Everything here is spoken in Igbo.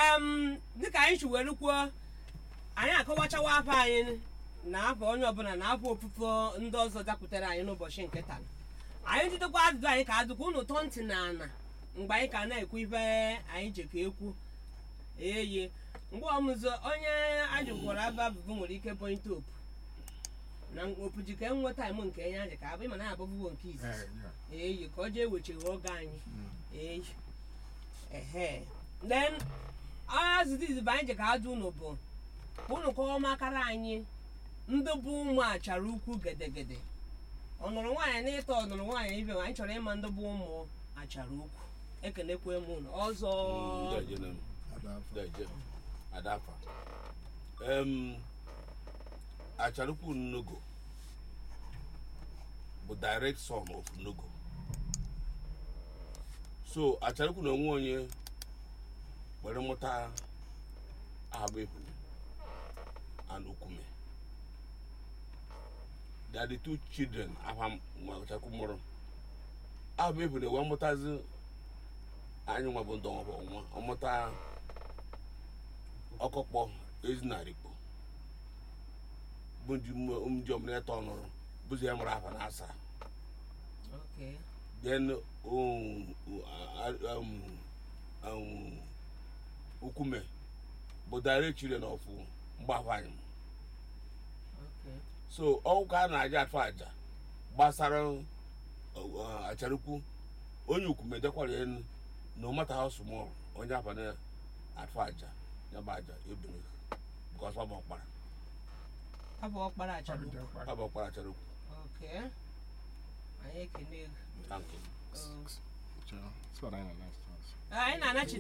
em dịka anyị si were kwuo anyị akọwachawa afọ anyị na afọ onye ọbụla na afọ ofufe ndị ọzọ dakwutere anyị n'ụbọchị nke taa anyị jidekwa ajụjụ anyị ka adụkwa unu tọọ ntị na ana mgbe anyị ka na-ekwu ife anyị ji ka ekwu eyi mgbe ọmụzọ onye ajụkwara aba bụbụ nwere ike point opu na opuji ka enwe taịm nke enye anyị ka abụ ịma na abụbụbo nke izizi eyi ka ọ jee wechigha oge anyị eyi ehe then azụdị izizi bụ anyị ji ka ajụ unu bụ unu kọọ makara anyị ndị bụ ụmụ achara ukwu gedegede ọnụrụ nwaanyị na ịtọ ọnụrụ nwaanyị ibe anyị chọrọ ịma ndị bụ ụmụ achara ukwu ekenekwe m unu ọzọ adafa em acharukwu nnogo bụ direct son of nnogo so acharukwu na onwe onye were mụta abụebule and okume they are the two children afa acharukwu mụrụ abụebule wee mụtazi anyị nwa bụ ndị ọnwa ọnwa ọmụta ọkọkpọ ezinarikpo bụ ndị omere tọ nụrụ bụzi ya mụrụ afa na asaa Okay. then um, um, um, ukume bụ direct children of mgbafanyị Okay. so ọgwụ ka a na-aja atụ aja gbasara uh, acharukwu onye ukume dekwara enu no matter how small onye afa na atụ aja ya bụ aja ebere because ọ bụ ọkpara Abụ ọkpara achara ukwu. ọ bụ ọkpara acharukwu Okay. Anyị ekene gị. thank you Oh. So, that's what I know next. anyị na-anachi